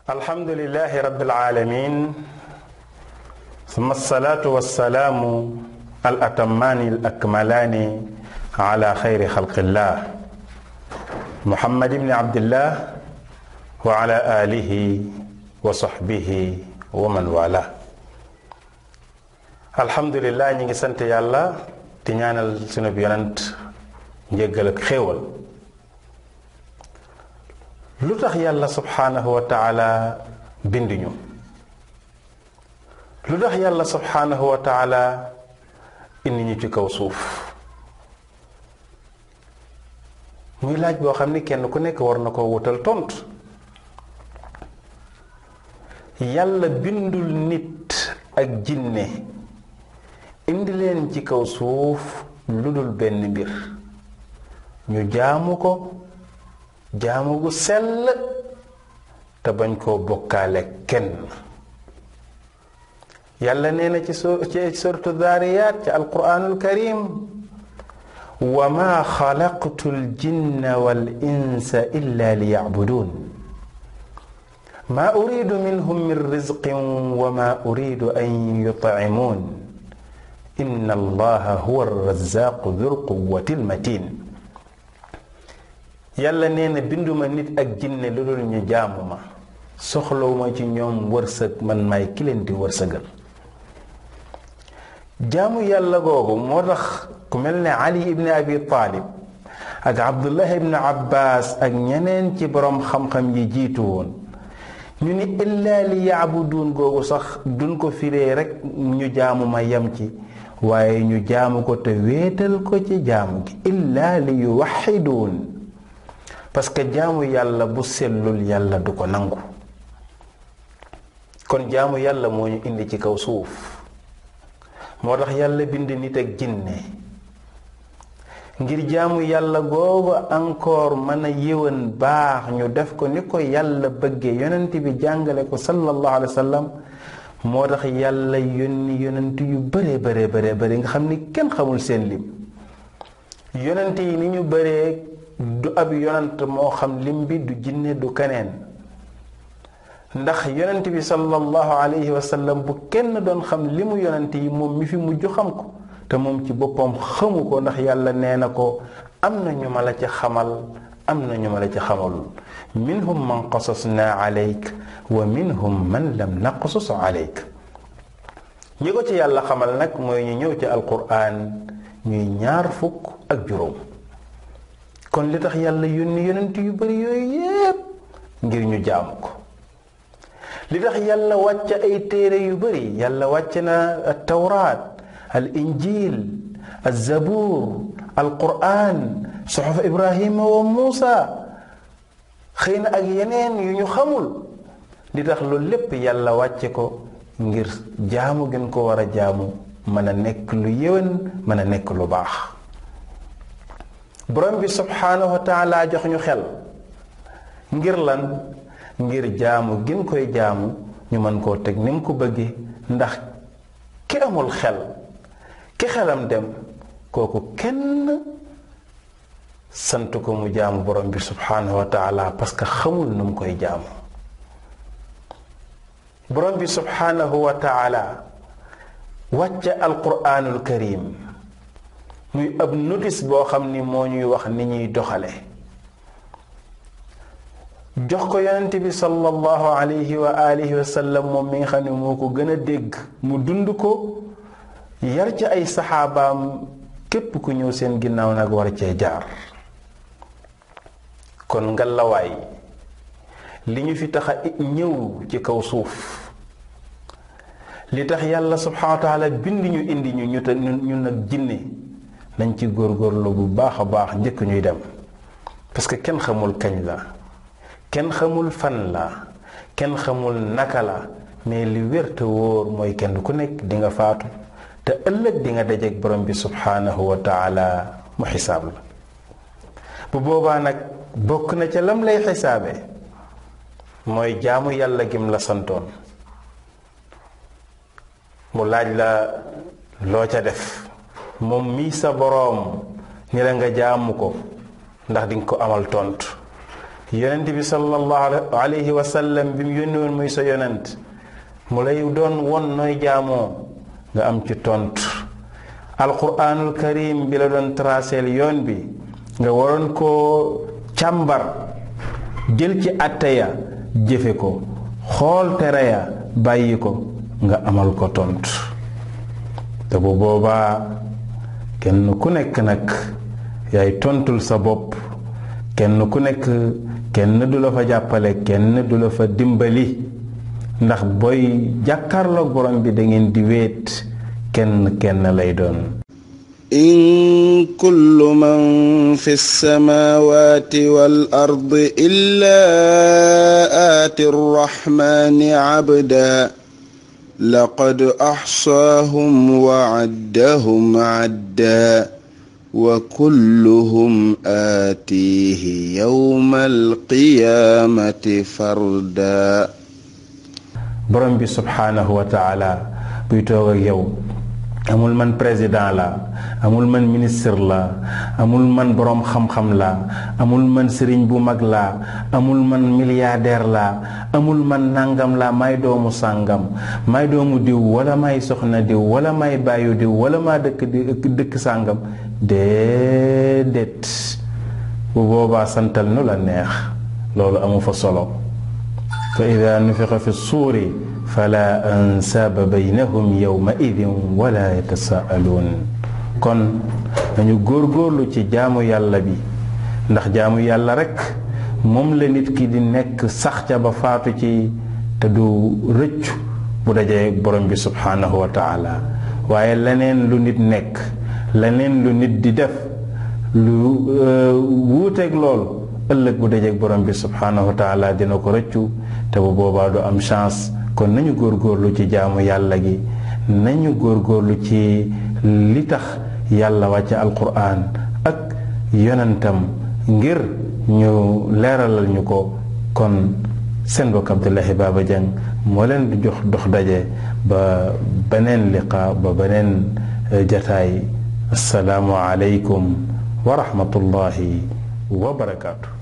الحمد لله رب العالمين ثم الصلاة والسلام الأتمان الأكملان على خير خلق الله محمد بن عبد الله وعلى آله وصحبه ومن والاه alhamdulilah ñi ngi sant yàlla di ñaanal sunu yonent njéggal ak xéewal lu tax yàlla subhaanahu wa taala binduñu lu tax yàlla subhaanahu wa taala indi ñu ci kaw suuf muy laaj boo xam ni kenn ku nekk war na ko wutal tontu yàlla bindul nit ak jinne indi leen ci kaw suuf lu dul benn mbir ñu jaamu ko jaamu gu sell te bañ koo bokkaale kenn yàlla nee na ci so ci suratu daariyaat ci alquraanul karim wa ma xalaqtu ljinna wal insa illa li yacbuduun ma uridu minhum min rizqin wa ma uridu an yutcimuun inna allaha huwa arrazaqu dul quwati almatin yàlla nee na binduma nit ak jinne lu dul ñu jaamu ma soxlawuma ci ñoom wërsëg man maay ki leen di wërsëgal jaamu yàlla googu moo tax ku mel ne ali ibni abi taalib ak abdullah ibni abbas ak ñeneen ci boroom xam-xam yi jiitu woon ñu ni illaa li yaabuduun googu sax duñ ko firee rekk ñu jaamu ma yem ci waaye ñu jaamu ko te wéetal ko ci jaamu gi illaa li yuwaxiduun parce que jaamu yàlla bu sellul yàlla du ko nangu kon jaamu yàlla moo ñu indi ci kaw suuf moo tax yàlla bind nit ak jinne ngir jaamu yàlla googu encore mën a yéwén baax ñu def ko ni ko yàlla bëggee yonent bi jàngale ko sallallahu alayhi wa sallam moo tax yàlla yónni yonent yu bare bare bare bare nga xam ni kenn xamul seen lim yonent yi ni ñu bëree du ab yonent moo xam lim bi du jinne du keneen ndax yonent bi sallallahu alayhi wa sallam bu kenn doon xam limu yonent yi moom mi fi mujj xam ko te moom ci boppam xamu ko ndax yàlla nee na ko am na ñu ma la ca xamal am na ñu ma la ca xamalul minhum man qasasna alayk wa minhum man lam naqsus alayk ñi ko ci yàlla xamal nag mooy ñu ñëw ci alquran ñuy ñaar fukk ak juróom kon li tax yàlla yónni yonent yu bari yooyu yépp ngir ñu jaamu ko li tax yàlla wàcc ay téere yu bari yàlla wàcc na tawraat al injil al zabuur al quraan suxuf ibrahima wa muusa xëy na ak yeneen yu ñu xamul li tax loolu lépp yàlla wàcce ko ngir jaamu gën ko war a jaamu mën a nekk lu yéwén mën a nekk lu baax borom bi subhaanahu wa taala jox ñu xel ngir lan ngir jaamu gën koy jaamu ñu mën koo teg ni mu ko bëggee ndax ki amul xel ki xelam dem kooku kenn sant ko mu jaamu borom bi subhaanahu wa taala parce que xamul nu mu koy jaamu borom bi subhaanahu wa taala wàcce alquraanul karim muy ab notice boo xam ni moo ñuy wax ni ñuy doxale jox ko yonent bi sallallahu alayhi wa alihi wa sallam moom mi nga xam ne moo ko gën a dégg mu dund ko yar ci ay saxaabaam képp ku ñëw seen ginnaaw nag war cee jaar kon ngalawaay li ñu fi tax a ñëw ci kaw suuf li tax yàlla subhanahu wa taala bind ñu indi ñu ñu te ñun nag jinne nañ ci góorgóorlu bu baax a baax njëkk ñuy dem parce que kenn xamul kañ la kenn xamul fan la kenn xamul naka la mais li wér te wóor mooy kenn ku nekk di nga faatu te ëllëg di nga dajeek borom bi subhanahu wa taala mu xisaab la bu boobaa nag bokk na ca lam lay xisaabe mooy jaamu yàlla gim la santoon mu laaj la loo ca def moom mii sa boroom ni la nga jaamu ko ndax dinga ko amal tontu yonent bi sallallahu alayhi wa sallam bi mu yónni woon muy sa yonent mu lay doon won nooy jaamoo nga am ci tontu alquranul karim bi la doon traceel yoon bi nga waroon koo càmbar jël ci atteya jëfe ko xool tere ya bàyyi ko nga amal ko tontu te bu boobaa kenn ku nekk nag yaay tontul sa bopp kenn ku nekk kenn du la fa jàppale kenn du la fa dimbali ndax booy jàkkaarloog borom bi da ngeen di wéet kenn kenn lay doon إن كل من في السماوات والأرض إلا آتي الرحمن عبدا لقد أحصاهم وعدهم عدا وكلهم آتيه يوم القيامة فردا borom bi subhaanahu wa taala buy toog ak yow amul man président la amul man ministre la amul man boroom xam-xam la amul man sëriñ bu mag la amul man milliardaire la amul man nangam la may doomu sàngam may doomu diw wala may soxna diw wala may bàyyu diw wala maa dëkk di dëkk sàngam déedéet bu boobaa santal nu la neex loolu amu fa solo fa ida nufixa fi suuri fala ansaaba baynahum yowma idin wala yatasaaluun kon nañu góorgóorlu ci jaamu yàlla bi ndax jaamu yàlla rekk moom la nit ki di nekk sax ca ba faatu ci te du rëccu bu dajee borom bi subhaanahu wa taala waaye leneen lu nit nekk leneen lu nit di def lu wuuteeg lool ëllëg bu dajeeg borom bi subhaanahu wa taala dina ko rëccu te bu boobaa du am chance kon nañu góorgóorlu ci jaamu yàlla gi nañu góorgóorlu ci li tax yàlla wàcce alquran ak yonentam ngir ñu leeralal ñu ko kon seen bokk Abdullahi Baba Dieng moo leen di jox dox daje ba beneen liqa ba beneen jataay asalaamu aleykum wa rahmatullahi wa barakaatu